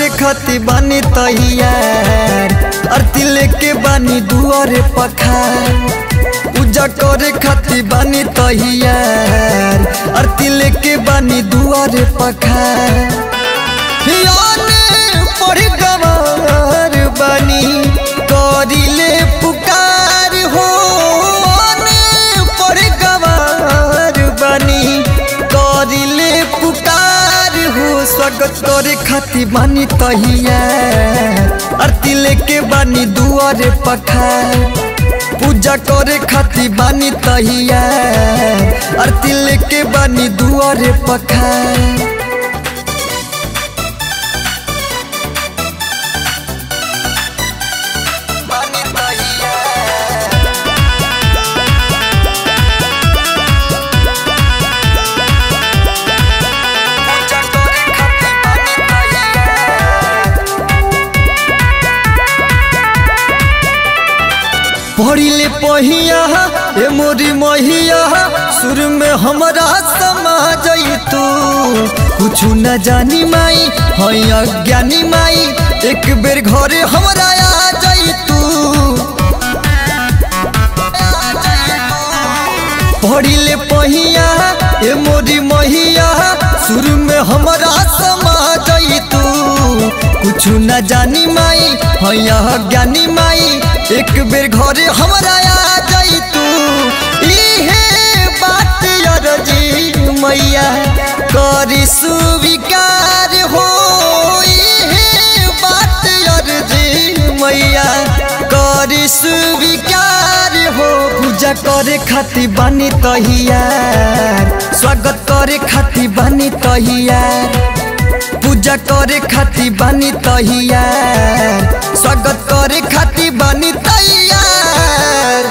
करे खातिर बानी तैयार आरती लेके बानी दुआरे पखार पूजा करे खातिर बानी तैयार आरती लेके बानी दुआरे पखार याने पढ़ गवार बानी करिले पुकार हो याने पढ़ गवार बानी करिले पुकार हो स्वागत करे खातिर बानी तैयार आरती लेके बानी दुआरे पखार पूजा करे खातिर बानी तैयार आरती लेके बानी दुआरे पखार बानी तैयार पूजा करे खातिर बानी तैयार पढ़िले पहिया ए मोरी महिया सुर में हमरा समा तू कुछ न जानी माई हई अज्ञानी माई एक बेर घरे हमरा आ तू पढ़िले पहिया ए मोरी महिया सुर में हमरा समा तू कुछ न जानी माई हई अज्ञानी माई एक बेर घरे हमरा आ जाई तू इहे बात अरजी मैया करी सुविकार हो इहे बात अरजी मैया करी सुविकार हो पूजा करे खातिर बानी तैयार स्वागत करे खातिर बानी तैयार पूजा करे खातिर बानी तैयार स्वागत करे खातिर बानी तैयार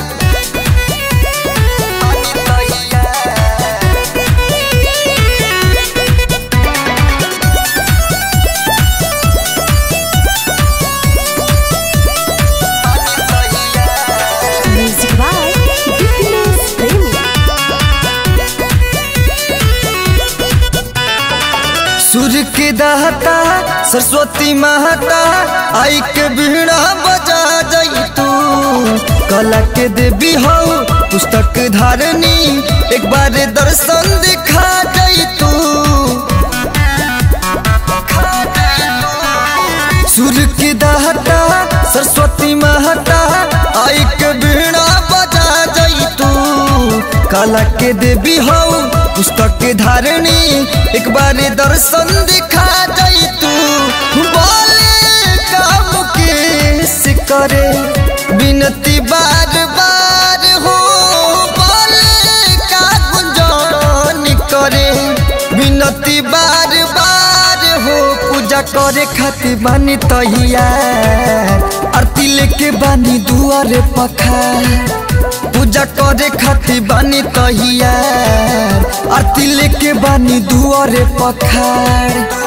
बानी तैयार। बानी तैयार। Music by Dipinus Premi. सूर्य के दाता सरस्वती माता आई के बीड़ा बजा जाई तू कला के देवी हो पुस्तक धारनी एक बार दर्शन दिखा जाई तू सूर्य के दाता सरस्वती माता आई के बीड़ा बजा जाई तू कला के देवी हो पुस्तक के धारणी एक बार दर्शन दिखा जाई तू बोले काम के करे विनती बार बार हो बोले का गुंजन करे विनती बार बार हो पूजा करे खातिर बानी तैयार आरती लेके बानी दुआरे पखार पूजा करे खातिर बानी तैयार आरती लेके बानी दुआरे पखार